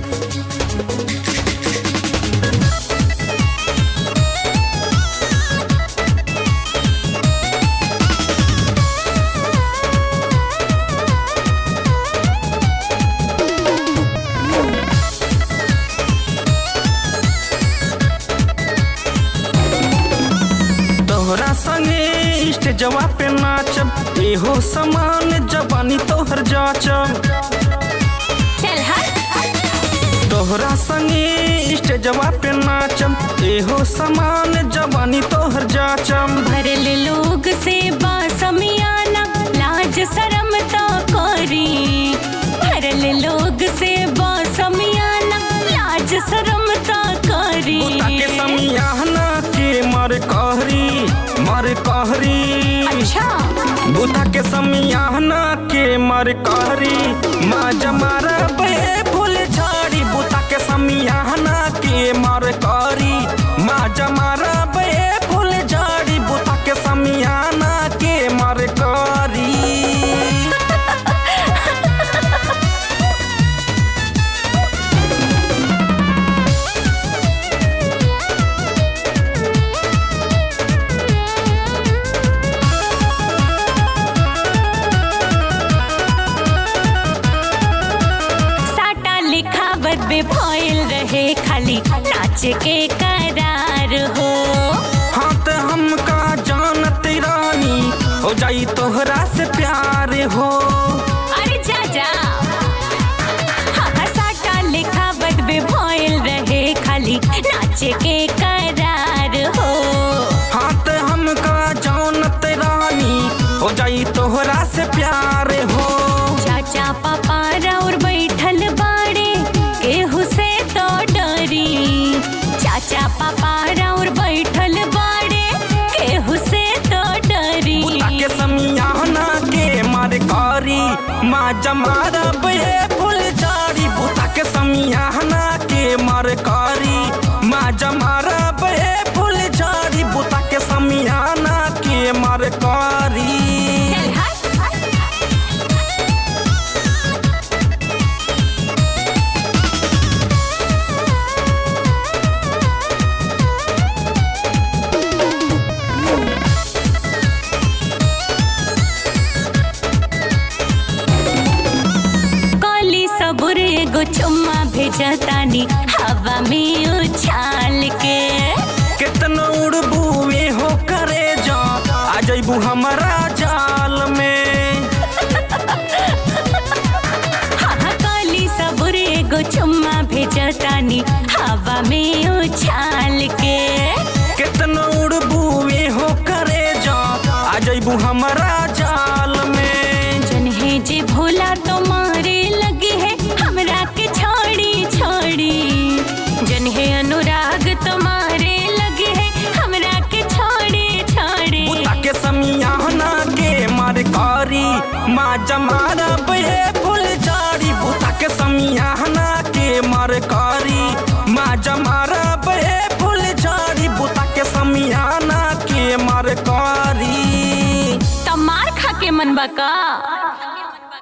तोहरा संगे स्टेजवा पे नाचब एहो समान जवानी तोहर जाचब चल हट तोहरा संगे स्टेजवा पे नाचब एहो समान जवानी तोहर जाचब भरल लोग से बासमियाना लाज शरम तो करी भरल लोग से बासमियाना लाज शरम तो करी बुता के समियाहना के मर कहरी मर कहरी अच्छा बुता के समियाहना के मर कहरी माँ जमारा बे फूल झाड़ी बुता के समियाहना के मर कहरी माँ जमारा बे फूल झाड़ी बुता के समियाहना के मर कहरी साटा लिखावत बे भइल रहे खाली नाच के करार हो हाथ हमका जानत रानी हो जाई तोहरा से प्यार हो अरे जा जा हाँ, हाँ, साटा लिखावत बे भइल रहे खाली नाच के करार हो हाथ हमका जानत रानी हो जाई तोहरा से प्यार हो चाचा पापा और बैठल बाड़े केहू से तो डरी चाचा पापा और बैठल बाड़े केहू से तो डरी बुता के समियाहना के मार कारी माँ जमारा बे फूल जारी बुता के समियाहना के मार कारी माँ जमारा बे फूल जारी बुता के समियाहना के मार कारी चल हट काली सबुर एगो चुम्मा भेजतानी हवा में उछाल के कितना उड़बुए हो करे जा आ जइबू हमारा जाल में हाँ हाँ, काली सबुर एगो चुम्मा भेजतानी हवा में उछाल के कितना उड़बुए हो करे जा आ जइबू हमारा जाल में जन्हे जे भोला तो मारे लगी है हमरा के छोड़ी छोड़ी जन्हे अनुराग तो मारे लगी है हमरा के छोड़ी छोड़ी बुता के समियाहना के मार कारी माँ जमारा बे फूल जारी बुता के समियाहना के मार कारी माँ जमारा बे फूल जारी बुता के समियाहना के मार कारी तमार खा के मनबा का